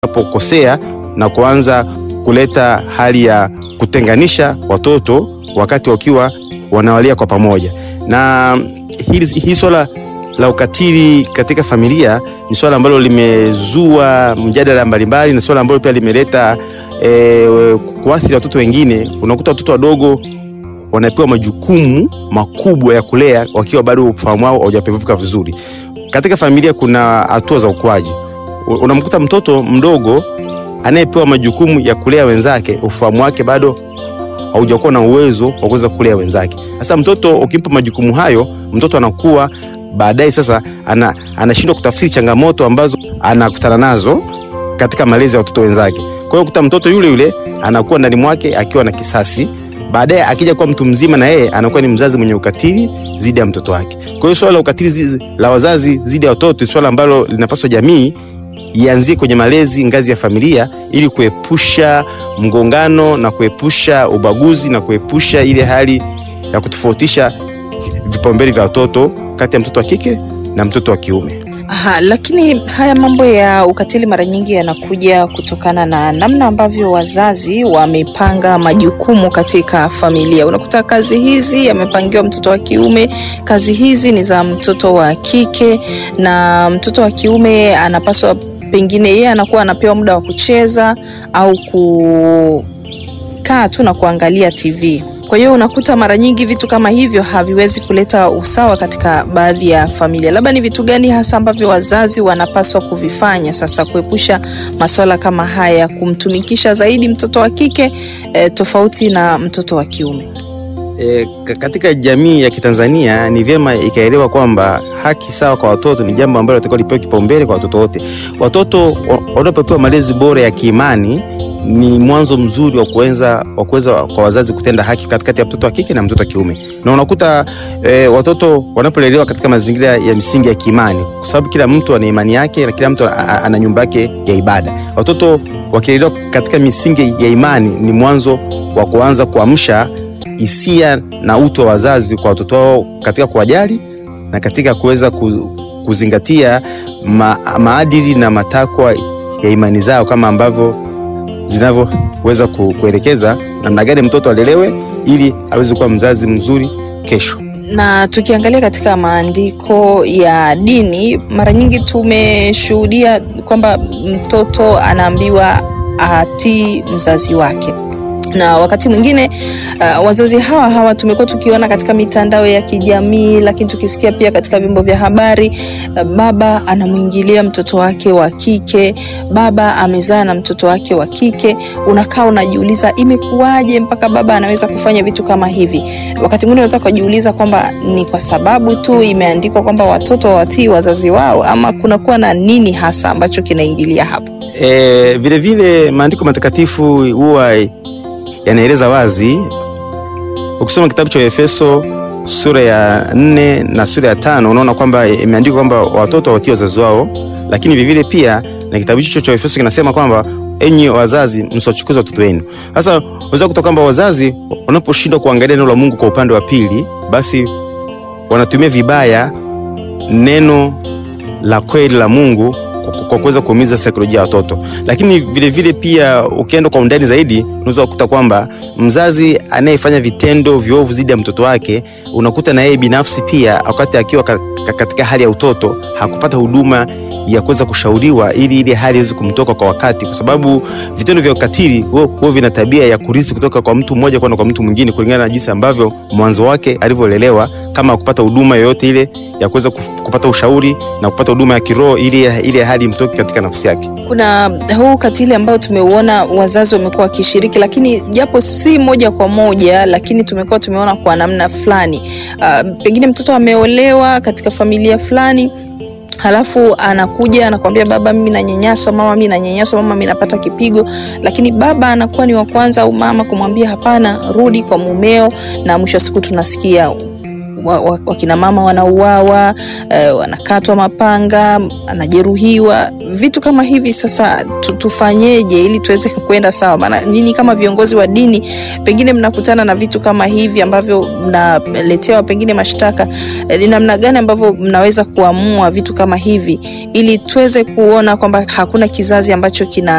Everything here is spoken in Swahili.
unapokosea na kuanza kuleta hali ya kutenganisha watoto wakati wakiwa wanawalia kwa pamoja. Na hili, hili swala la ukatili katika familia ni swala ambalo limezua mjadala mbalimbali, na swala ambalo pia limeleta e, kuathiri watoto wengine. Unakuta watoto wadogo wanapewa majukumu makubwa ya kulea wakiwa bado ufahamu wao haujapevuka vizuri. Katika familia kuna hatua za ukuaji. Unamkuta mtoto mdogo anayepewa majukumu ya kulea wenzake, ufahamu wake bado haujakuwa na uwezo wa kuweza kulea wenzake. Sasa mtoto ukimpa majukumu hayo, mtoto anakuwa baadaye sasa ana, anashindwa kutafsiri changamoto ambazo anakutana nazo katika malezi ya watoto wenzake. Kwa hiyo kuta mtoto yule yule anakuwa ndani mwake akiwa na kisasi, baadaye akija kuwa mtu mzima na yeye anakuwa ni mzazi mwenye ukatili dhidi ya mtoto wake. Kwa hiyo swala la ukatili la wazazi dhidi ya watoto ni swala ambalo linapaswa jamii ianzie kwenye malezi ngazi ya familia ili kuepusha mgongano na kuepusha ubaguzi na kuepusha ile hali ya kutofautisha vipaumbele vya watoto kati ya mtoto wa kike na mtoto wa kiume. Aha, lakini haya mambo ya ukatili mara nyingi yanakuja kutokana na namna ambavyo wazazi wamepanga majukumu katika familia. Unakuta kazi hizi amepangiwa mtoto wa kiume, kazi hizi ni za mtoto wa kike, na mtoto wa kiume anapaswa pengine yeye anakuwa anapewa muda wa kucheza au kukaa tu na kuangalia TV. Kwa hiyo unakuta mara nyingi vitu kama hivyo haviwezi kuleta usawa katika baadhi ya familia. Labda ni vitu gani hasa ambavyo wazazi wanapaswa kuvifanya sasa kuepusha masuala kama haya, kumtumikisha zaidi mtoto wa kike eh, tofauti na mtoto wa kiume? E, katika jamii ya Kitanzania ni vyema ikaelewa kwamba haki sawa kwa watoto ni jambo ambalo litakuwa lipewe kipaumbele kwa watoto wote. Watoto wanapopewa malezi bora ya kiimani ni mwanzo mzuri wa kuweza wa kuweza kwa wazazi kutenda haki katikati ya mtoto wa kike na mtoto wa kiume. Na unakuta e, watoto wanapolelewa katika mazingira ya misingi ya kiimani, kwa sababu kila mtu ana imani yake na kila mtu ana nyumba yake ya ibada. Watoto wakilelewa katika misingi ya imani ni mwanzo wa kuanza kuamsha hisia na utu wa wazazi kwa watoto wao katika kuwajali na katika kuweza kuzingatia ma, maadili na matakwa ya imani zao kama ambavyo zinavyoweza kuelekeza namna gani mtoto alelewe ili aweze kuwa mzazi mzuri kesho. Na tukiangalia katika maandiko ya dini, mara nyingi tumeshuhudia kwamba mtoto anaambiwa atii mzazi wake na wakati mwingine uh, wazazi hawa hawa tumekuwa tukiona katika mitandao ya kijamii, lakini tukisikia pia katika vyombo vya habari uh, baba anamwingilia mtoto wake wa kike, baba amezaa na mtoto wake wa kike. Unakaa unajiuliza imekuwaje mpaka baba anaweza kufanya vitu kama hivi? Wakati mwingine unaweza kujiuliza kwamba ni kwa sababu tu imeandikwa kwamba watoto watii wazazi wao, ama kunakuwa na nini hasa ambacho kinaingilia hapo? E, vilevile maandiko matakatifu huwa yanaeleza wazi. Ukisoma kitabu cha Efeso sura ya nne na sura ya tano unaona kwamba imeandikwa kwamba watoto watii wazazi wao, lakini vivile pia na kitabu hicho cha Efeso kinasema kwamba enyi wazazi msiwachukize watoto wenu. Sasa unaweza kutoka kwamba wazazi wanaposhindwa kuangalia neno la Mungu kwa upande wa pili, basi wanatumia vibaya neno la kweli la Mungu kwa kuweza kuumiza saikolojia ya watoto. Lakini vile vile pia ukienda kwa undani zaidi, unaweza kukuta kwamba mzazi anayefanya vitendo viovu dhidi ya mtoto wake, unakuta na yeye binafsi pia, wakati akiwa katika hali ya utoto, hakupata huduma ya kuweza kushauriwa ili ile hali iweze kumtoka kwa wakati, kwa sababu vitendo vya ukatili huwa vina tabia ya kurithi kutoka kwa mtu mmoja kwenda kwa mtu mwingine, kulingana na jinsi ambavyo mwanzo wake alivyolelewa, kama kupata huduma yoyote ile ya kuweza kupata ushauri na kupata huduma ya kiroho ili ile hali mtoke katika nafsi yake. Kuna huu ukatili ambao tumeuona wazazi wamekuwa wakishiriki, lakini japo si moja kwa moja, lakini tumekuwa tumeona kwa namna fulani. Uh, pengine mtoto ameolewa katika familia fulani halafu anakuja anakwambia, baba, mimi nanyanyaswa, mama, mimi nanyanyaswa, mama, mimi napata kipigo. Lakini baba anakuwa ni wa kwanza au mama kumwambia hapana, rudi kwa mumeo, na mwisho wa siku tunasikia wa, wa, wakina mama wanauawa, eh, wanakatwa mapanga, anajeruhiwa, vitu kama hivi. Sasa tu, tufanyeje ili tuweze kwenda sawa? Maana nyinyi kama viongozi wa dini pengine mnakutana na vitu kama hivi ambavyo mnaletewa pengine mashtaka, eh, ni namna gani ambavyo mnaweza kuamua vitu kama hivi ili tuweze kuona kwamba hakuna kizazi ambacho kina